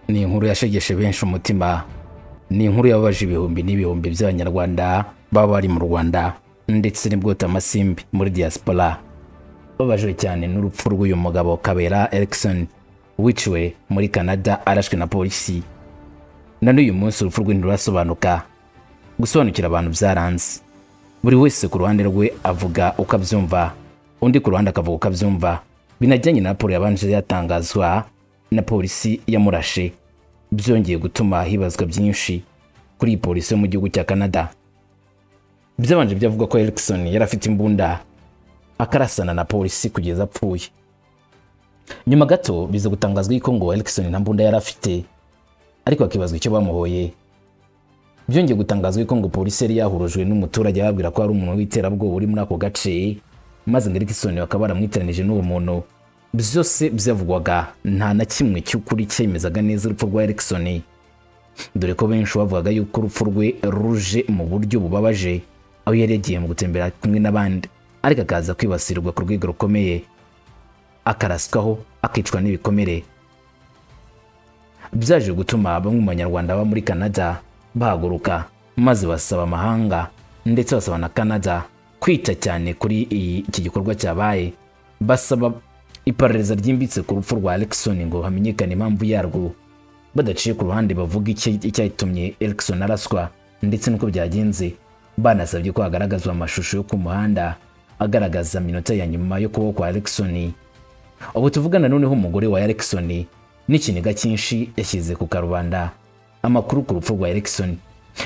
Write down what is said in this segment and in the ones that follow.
ni inkuru yashegeshe benshi umutima ni inkuru yababaje ibihumbi n'ibihumbi by'abanyarwanda baba bari mu rwanda ndetse n'ubwota amasimbi muri diaspora babajwe cyane n'urupfu rw'uyu mugabo kabera erikisoni wiciwe muri canada arashwe na polisi na n'uyu munsi urupfu rwe ntirurasobanuka gusobanukira abantu byaranze buri wese ku ruhande rwe avuga uko abyumva undi ku ruhande akavuga uko abyumva binajyanye na raporo yabanje yatangazwa na polisi yamurashe byongeye gutuma hibazwa byinshi kuri iyi polisi yo mu gihugu cya canada byabanje byavugwa ko erikisoni yari afite imbunda akarasana na polisi kugeza apfuye nyuma gato biza gutangazwa yuko ngo erikisoni nta mbunda yari afite ariko hakibazwa icyo bamuhoye byongeye gutangazwa yuko ngo polisi yari yahurujwe n'umuturage ababwira ko hari umuntu w'iterabwoba uri muri ako gace maze ngo erikisoni bakaba baramwiteranije n'uwo muntu byose byavugwaga nta na kimwe cy'ukuri cyemezaga neza urupfu rwa erikisoni dore ko benshi bavugaga yuko urupfu rwe ruje mu buryo bubabaje aho yari yagiye mu gutembera kumwe n'abandi ariko akaza kwibasirwa ku rwego rukomeye akaraswaho akicwa n'ibikomere byaje gutuma bamwe mu banyarwanda baba muri canada bahaguruka maze basaba amahanga ndetse basaba na canada kwita cyane kuri iyi- iki gikorwa cyabaye basaba iperereza ryimbitse ku rupfu rwa erikisoni ngo hamenyekane impamvu yarwo badaciye ku ruhande bavuga icya- icyatumye erikisoni araswa ndetse n'uko byagenze banasabye ko hagaragazwa amashusho yo ku muhanda agaragaza iminota ya nyuma yo kubaho kwa erikisoni ubu tuvugana noneho umugore wa erikisoni n'ikiniga cyinshi yashyize ku karubanda amakuru ku rupfu rwa erikisoni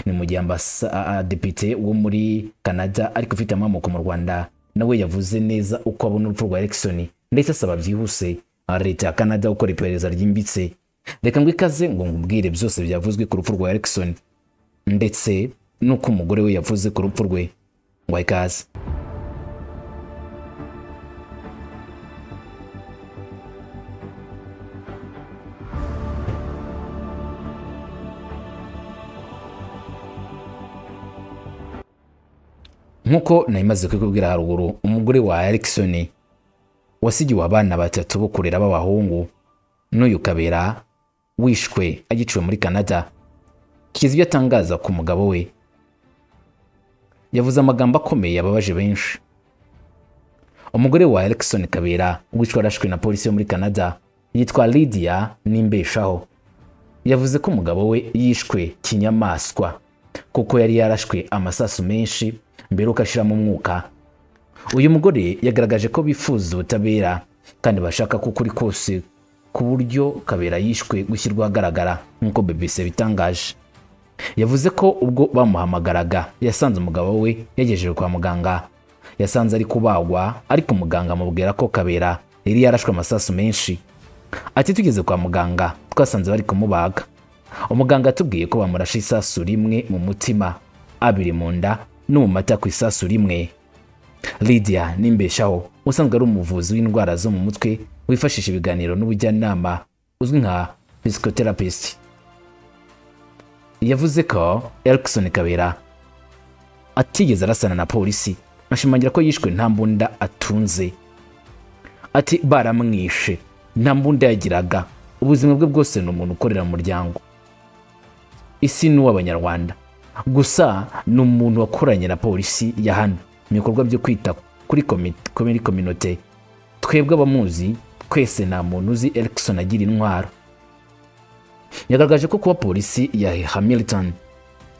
ni mu gihe ambasa- a- a- depite wo muri canada ariko ufite amamoko mu rwanda nawe yavuze neza uko abona urupfu rwa erikisoni ndetse asaba byihuse leta ya canada gukora iperereza ryimbitse reka ngo ikaze ngo nkubwire byose byavuzwe ku rupfu rwa erikisoni ndetse n'uko umugore we yavuze ku rupfu rwe ngo ikaze nk'uko nayimaze kubikubwira haruguru umugore wa erikisoni wasigiwe abana batatu bo kurera b'abahungu n'uyu kabera wishwe agiciwe muri canada kigeze ibyo atangaza ku mugabo we yavuze amagambo akomeye yababaje benshi umugore wa erikisoni kabera wishwe arashwe na polisi yo muri canada yitwa lidiya n'imbeshaho yavuze ko umugabo we yishwe kinyamaswa kuko yari yarashwe amasasu menshi mbere uko ashiramo umwuka uyu mugore yagaragaje ko bifuza ubutabera kandi bashaka ko ukuri kose ku buryo kabera yishwe gushyirwa ahagaragara nk'uko bbc bitangaje yavuze ko ubwo bamuhamagaraga yasanze umugabo we yagejeje kwa muganga yasanze ari kubagwa ariko muganga amubwira ko kabera yari yarashwe amasasu menshi ati tugeze kwa muganga twasanze bari kumubaga umuganga atubwiye ko bamurashe isasu rimwe mu mutima abiri mu nda no mu mata ku isasu rimwe lidiya nimbeshaho usanzwe ari umuvuzi w'indwara zo mu mutwe wifashisha ibiganiro n'ubujyanama uzwi nka psikoterapisi yavuze ko erikisoni kabera atigeze arasana na polisi ashimangira ko yishwe nta mbunda atunze ati baramwishe nta mbunda yagiraga ubuzima bwe bwose ni umuntu ukorera mu muryango isi ni uw'abanyarwanda gusa ni umuntu wakoranye na polisi ya hano mu bikorwa byo kwita kuri komi- kuri kominote twebwe abamuzi twese nta muntu uzi erikisoni agira intwaro yagaragaje ko kuba polisi ya hamilton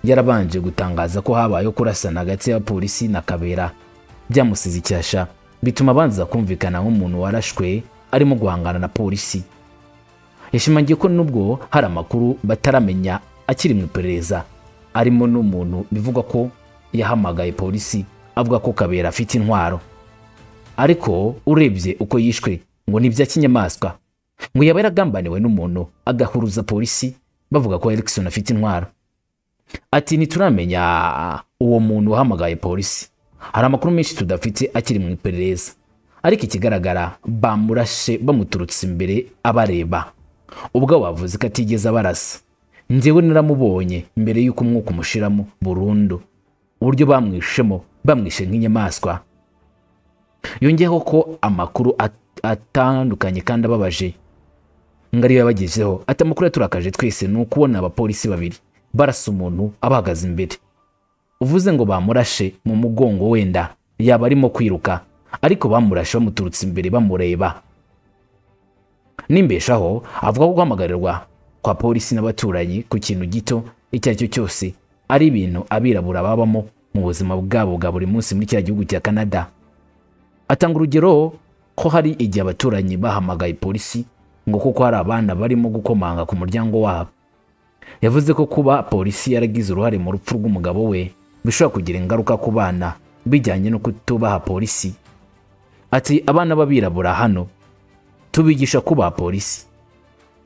yarabanje gutangaza ko habayeho kurasana hagati y'abapolisi na kabera byamusize icyasha bituma abanza kumvikana nk'umuntu warashwe arimo guhangana na polisi yashimangiye ko nubwo hari amakuru bataramenya akiri mu iperereza arimo n'umuntu bivugwa ko yahamagaye polisi avuga ko kabera afite intwaro ariko urebye uko yishwe ngo ni ibya kinyamaswa ngo yaba yaragambaniwe n'umuntu agahuruza polisi bavuga ko erikisoni afite intwaro ati ntituramenya uwo muntu uhamagaye polisi hari amakuru menshi tudafite akiri mu iperereza ariko ikigaragara bamurashe bamuturutse imbere abareba ubwo bavuze ko atigeze abarasa njyewe naramubonye mbere y'uko umwuka umushiramo burundu uburyo bamwishemo bamwishe nk'inyamaswa yongeyeho ko amakuru at- atandukanye kandi ababaje ngo ariyo yabagejeho ati amakuru yaturakaje twese ni ukubona abapolisi babiri barasa umuntu abahagaze imbere uvuze ngo bamurashe mu mugongo wenda yaba arimo kwiruka ariko bamurashe bamuturutse imbere bamureba nimbeshaho avuga ko guhamagarwa kwa polisi n'abaturanyi ku kintu gito icyo ari cyo cyose ari ibintu abirabura babamo mu buzima bwabo bwa buri munsi muri kiriya gihugu cya canada atanga urugero ko hari igihe abaturanyi bahamagaye polisi ngo kuko hari abana barimo gukomanga ku muryango wabo yavuze ko kuba polisi yaragize uruhare mu rupfu rw'umugabo we bishobora kugira ingaruka ku bana bijyanye no kutubaha polisi ati abana b'abirabura hano tubigisha kubaha polisi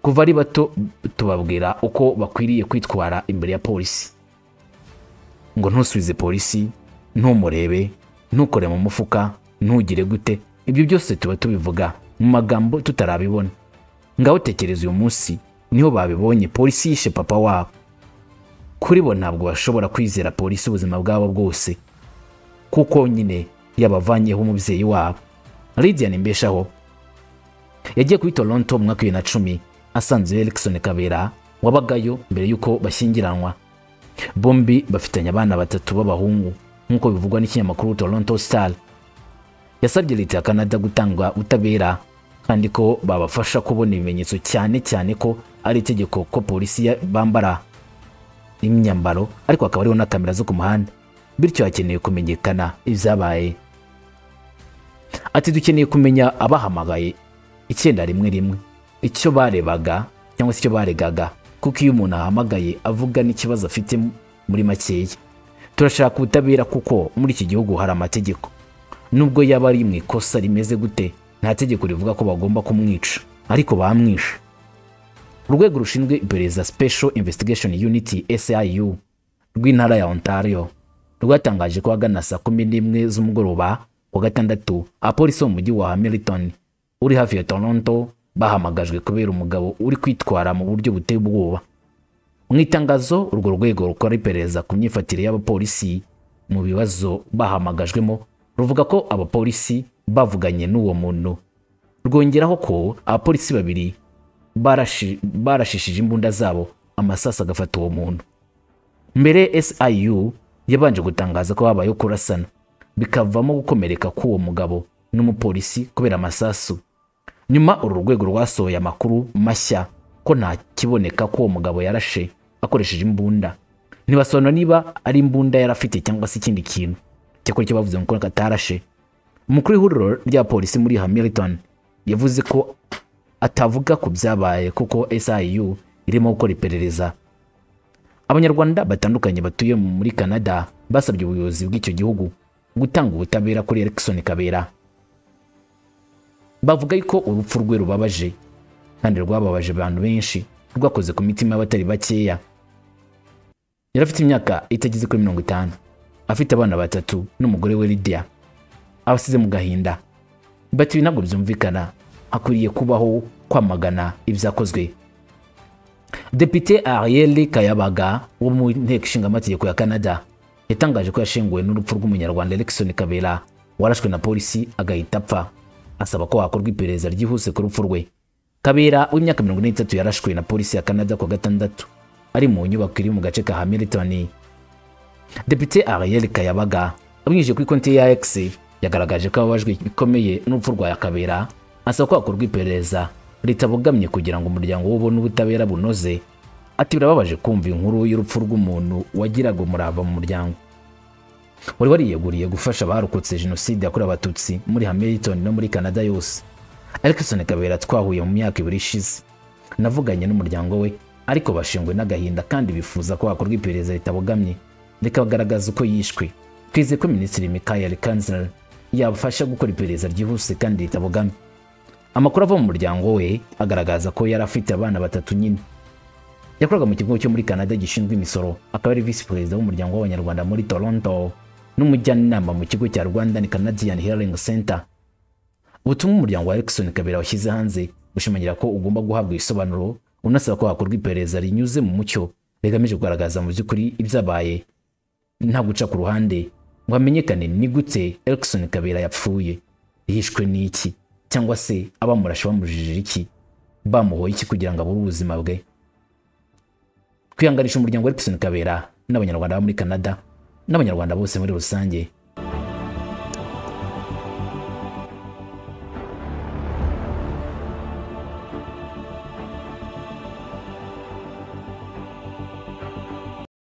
kuva ari bato tubabwira uko bakwiriye kwitwara imbere ya polisi ngo ntusubize polisi ntumurebe ntukore mu mufuka ntugire gute ibyo byose tuba tubivuga mu magambo tutarabibona ngaho tekereza uyu munsi niho babibonye polisi yishe papa wabo kuri bo ntabwo bashobora kwizera polisi ubuzima bwabo bwose kuko nyine yabavanyeho umubyeyi wabo lidiya mbeshaho yagiye kuri toronto mu mwaka wa bibiri na cumi asanze erikisoni kabera wabagayo mbere y'uko bashyingiranwa bombi bafitanye abana batatu b'abahungu nk'uko bivugwa n'ikinyamakuru toronto star yasabye leta ya canada gutanga ubutabera kandi ko babafasha kubona ibimenyetso cyane cyane ko ari itegeko ko polisi ya- bambara imyambaro ariko hakaba hariho na kamera zo ku muhanda bityo hakeneye kumenyekana ibyabaye ati dukeneye kumenya abahamagaye icyenda rimwe rimwe icyo barebaga cyangwa se icyo baregaga kuko iyo umuntu ahamagaye avuga n'ikibazo afite muri makeya turashaka ubutabera kuko muri iki gihugu hari amategeko nubwo yaba ari mu ikosa rimeze gute nta tegeko rivuga ko bagomba kumwica ariko bamwishe urwego rushinzwe iperereza special investigation unit siu rw'intara ya ontario rwatangaje ko ahagana saa kumi n'imwe z'umugoroba wa gatandatu apolisi wo mu mujyi wa hamilton uri hafi ya toronto bahamagajwe kubera umugabo uri kwitwara mu buryo buteye ubwoba mu itangazo urwo rwego rukora iperereza ku myifatire y'abapolisi mu bibazo bahamagajwemo ruvuga ko abapolisi bavuganye n'uwo muntu rwongeraho ko abapolisi babiri barashi- barashishije imbunda zabo amasasu agafata uwo muntu mbere siu yabanje gutangaza ko habayeho kurasana bikavamo gukomereka k'uwo mugabo n'umupolisi kubera amasasu nyuma uru rwego rwasohoye amakuru mashya ko nta kiboneka ko uwo mugabo yarashe akoresheje imbunda ntibasobanura niba ari imbunda yari afite cyangwa se ikindi kintu cyakora icyo bavuze ngo ko atarashe umukuru w'ihuriro rya polisi muri hamilton yavuze ko atavuga ku byabaye kuko siu irimo gukora iperereza abanyarwanda batandukanye batuye muri canada basabye ubuyobozi bw'icyo gihugu gutanga ubutabera kuri erikisoni kabera bavuga yuko urupfu rwe rubabaje kandi rwababaje abantu benshi rwakoze ku mitima y'abatari bakeya yari afite imyaka itageze kuri mirongo itanu afite abana batatu n'umugore we lidiya abasize mu gahinda bati ibi ntabwo byumvikana hakwiriye kubaho kwamagana ibyakozwe Depite Ariel Kayabaga wo mu nteko ishingamategeko ya Canada yatangaje ko yashenguwe n'urupfu rw'umunyarwanda Alexon Kabera warashwe na polisi agahita apfa asaba ko hakorwa iperereza ryihuse ku rupfu rwe Kabera w'imyaka 43 yarashwe na polisi ya Canada ku wa gatandatu ari mu nyubako iri mu gace ka Hamilton Depite Ariel Kayabaga abinyujije kuri konti ya X yagaragaje ko ababajwe bikomeye n'urupfu rwa Kabera asaba ko hakorwa iperereza ritabogamye kugira ngo umuryango we ubone ubutabera bunoze ati birababaje kumva inkuru y'urupfu rw'umuntu wagiraga umurava mu muryango wari wariyeguriye gufasha abarokotse jenoside yakorewe abatutsi muri Hamilton no muri Canada yose Alexon Kabera twahuye mu myaka ibiri ishize navuganye n'umuryango we ariko bashengwe n'agahinda kandi bifuza ko hakorwa iperereza ritabogamye rikagaragaza uko yishwe twizeye ko minisitiri Michael Kanzler yabafasha gukora iperereza ryihuse kandi ritabogamye amakuru ava mu muryango we agaragaza ko yari afite abana batatu nyine yakoraga mu kigo cyo muri canada gishinzwe imisoro akaba ari visi perezida w'umuryango w'abanyarwanda muri toronto n'umujyanama mu kigo cya rwandan canadian hearing center ubutumwa umuryango wa erikson kabera washyize hanze bushimangira ko ugomba guhabwa ibisobanuro unasaba ko hakorwa iperereza rinyuze mu mucyo rigamije kugaragaza mu by'ukuri ibyabaye nta guca ku ruhande ngo hamenyekane ni gute erikson kabera yapfuye yishwe n'iki cyangwa se abamurashe bamujijije iki bamuhoye iki kugira ngo abure ubuzima bwe kwihanganisha umuryango wa Epson Kabera n'abanyarwanda bo muri Canada n'abanyarwanda bose muri rusange